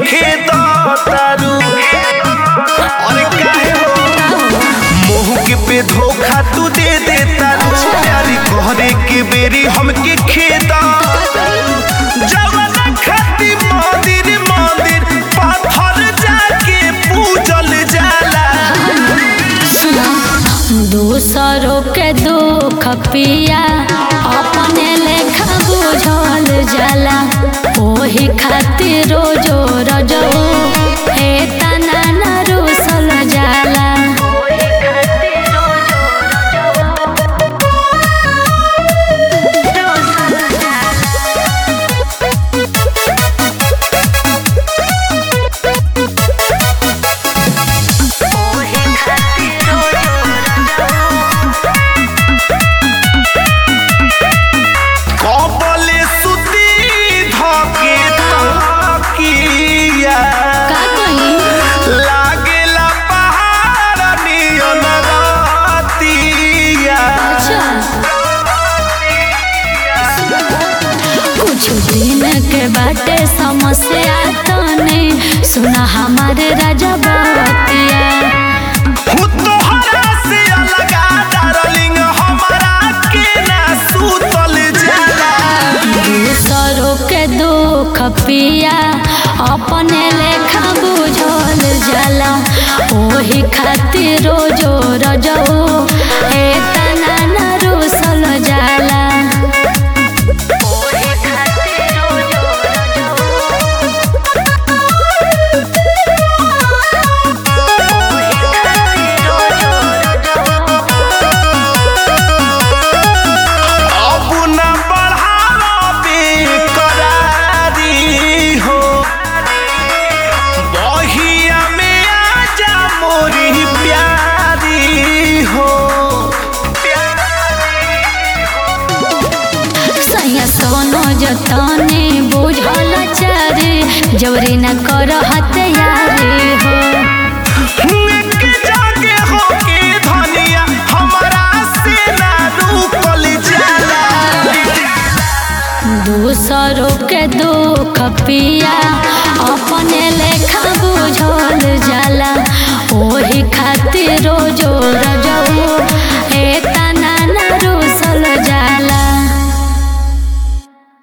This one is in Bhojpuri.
खेद तारू अरे काहे हो मोह के पे धोखा तू दे दे तारू प्यारी कहरे के बेरी हमके खेद जवाना खाती मंदिर मंदिर पाथर जाके पूजल जाला दूसरों के दुख पिया अपने लेखा बुझल जाला ओही खातिर रोजो रजो हे तना न रुसल जाला कबले सुती धके तकिया का कही लागेला पहाड़ नियन रातिया अच्छा कुछ दिन के बाटे समस्या तने सुना हमारे राजा बतिया हु तोहरा से अलगा डार्लिंग हमारा के ना सुतल जाला दूसरों के दुख पिया अपने लेखा बुझल जाला ओही खातिर रोजो रजो हे तना न रुसल जाला अब ना बढ़ावे करारी हो बहिया में आजा मोरी प्यारी हो सैया सोनो जतने बुझल चारे जवरी न कर हत्यारे हो एक जागे होके धनिया हमारा से ना रुकल जाला दूसरों के दुख पिया अपने लेखा बुझल जाला ओही खातिर